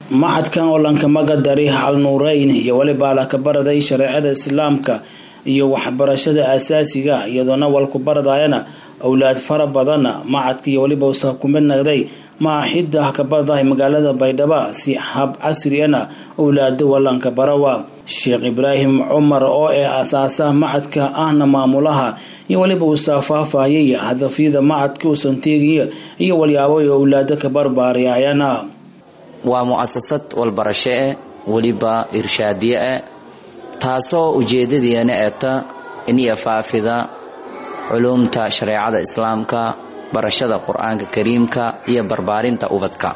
macadkan oo lankamaga dari halnuureyn iyo weliba la ka baraday shareecada islaamka iyo waxbarashada asaasiga iyadoona walku baradayana owlaad fara badana macadka iyo weliba usa kumid nagday maaxida ka baradahay magaalada baydhabo si hab casriyana owlaada walanka barawa sheekh ibraahim cumar oo ee asaasaha macadka ahna maamulaha iyo weliba uusaa faahfaahiyay hadafyada macadka uusan teegiya iyo walyaabo ay owlaado ka barbaariyayana waa mu'asasad walbarasho eh weliba irshaadiye eh taasoo ujeedadeena eeta iniyo faafida culuumta shareecada islaamka barashada qur-aanka kariimka iyo barbaarinta ubadka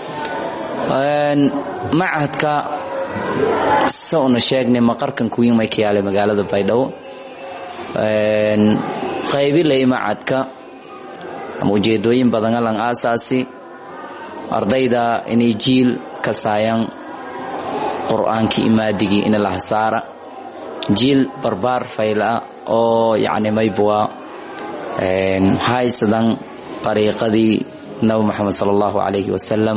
macadka se una sheegnay maqarkan kuwiimay ka yaalay magaalada baydhabo qaybilay macadka ama ujeedooyin badan alan aasaasi ardayda inay jiil ka saayan qur-aankii imaadigii ina la hasaara jiil barbaar fayla oo yacni maybwa haysadan dariiqadii nabi moxamed sala allahu calayhi wasalam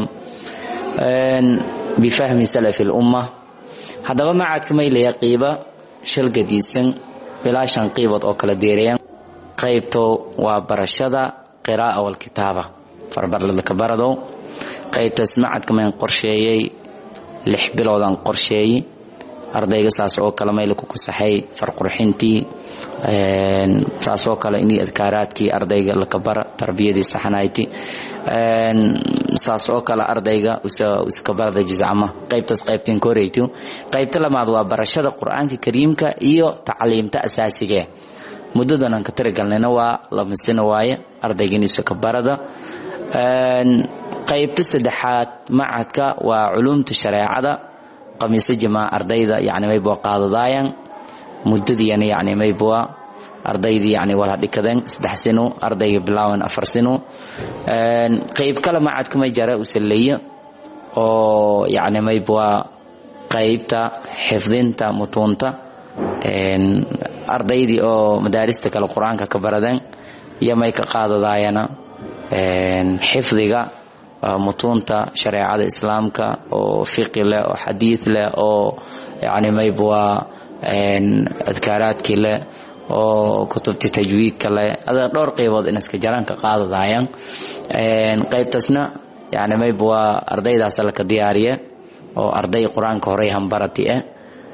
bifahmi salafi lumma haddaba macadka maylaya qiiba shalgadiisan ilaa shan qiibood oo kala deerayan qaybto waa barashada qiraa'a walkitaaba farbarladka baradow qaybtaas macadka mayn qorsheeyey lix biloodan qorsheeyey ardayga saas oo kale mayla ku kusaxay farqurxintii saas oo kale inii adkaaraadkii ardayga lakabara tarbiyadii saxanayti saas oo kale ardayga iskabarada jizcama qaybtaas qaybteen koreyto qaybta lamaad waa barashada qur-aanka kariimka iyo tacliimta asaasigee muddadan aan ka tirigalnayna waa lamasina waaye ardayga in isakabarada qaybta saddexaad macadka waa culuumta shareecada qamiise jamaa ardayda yani maybwa qaadadaayan muddadiina yani maybwa ardaydii yani wala dhikadeen saddex sino ardayga bilaawan afar sino qayb kale macadka may jara usaleeya oo yani maybwa qaybta xifdinta mutuunta ardaydii oo madaarista kale qur-aanka ka baradeen iyo may ka qaadadaayana xifdiga mutuunta shareecada islaamka oo fiqi leh oo xadiid leh oo yani maybwa adkaaraadkii leh oo kutubtii tajwiidka leh ada dhowr qaybood inaska jaraan ka qaadadayan qaybtaasna yani maybwa ardaydaas laka diyaariye oo arday qur-aanka horey hambarati ah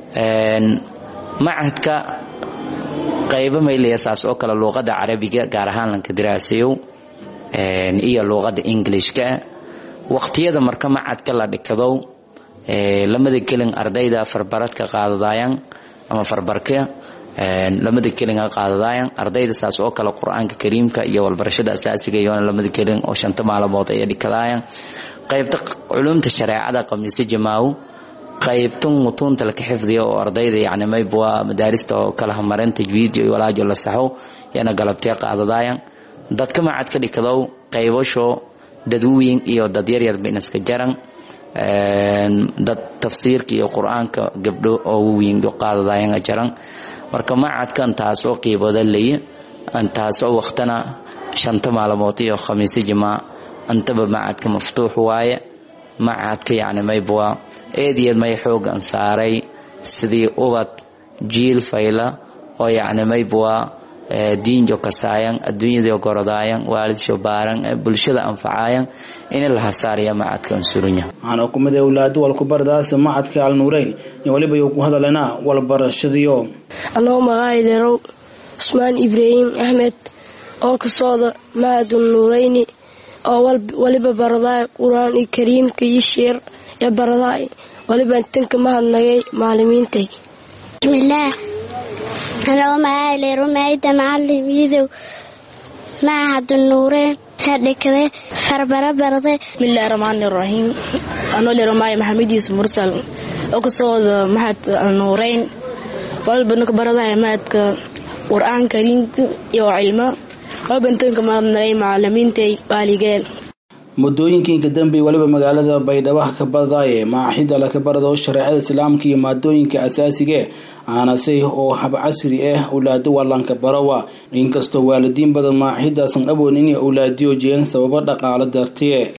macadka qaybo maylaya saas oo kale luuqada carabiga gaar ahaan lanka diraasayow iyo luuqada englishka waqtiyada marka macadka la dhikadow lamada gelin ardayda farbaradka qaadadayan ama farbarka lamada gelin qaadadayan ardayda saas oo kale qur-aanka kariimka iyo walbarashada asaasiga iyoona lamada gelin oo shanta maalmood ay dhikadayan qaybta culumta shareecada qamiise jamaaw qaybtan mutuunta laka xifdiya oo ardayda yani maybwa madaarista oo kala hamaran tajwiid iyo walaajo la saxo yana galabtee qaadadayan dadka macadka dhikadow qaybasho dad weyn iyo dad yaryarba inaska jaran dad tafsiirka iyo qur-aanka gabdho oo waweyn qaadadayan jaran marka macadkan taasoo qiibooda leye taasoo waqtana shanta maalmood iyo khamiise jimaa antaba macadka maftuux waaye macadka yani maybwa eedyad may xoogan saaray sidii ubad jiil fayla oo yani maybwa diinjo kasaayan adduunyado gorodaayan waalidsho baaran bulshada anfacaayan in la hasaaraya macadka ansurunya waxaana kumid owlaado walkubaradaasa macadka alnuureyn iyo weliba yuu ku hadalena walbarashadiyo anoo magaayiderow cusmaan ibraahim axmed oo ka socda macadun nuureyni oo waliba baradaay qur-aan kariimka iyo sheer ee baradaay waliba tanka mahadnagay maalimiintay bismillaah anoo magaayile rumayda macalimiidow macahadu nuureen hadhikade farbara barade bismillahi raxmaani raxiim anoo leromaayo maxamediis mursal oo ka socda maxad nuureyn waliba ninka baradaay mahadka qur-aan kariimka iyo cilmo waliba tanka mahadnagay macalimiintay waaligeen muddooyinkii ka dambeeyay weliba magaalada baydhabo ka badaaye maaxida laka barado shareecada islaamka iyo maadooyinka asaasigae aanasay oo hab casri ah owlaado walanka barawa inkastoo waalidiin badan maaxidaasan awoon inay owlaadiyo jeen sababo dhaqaalo dartee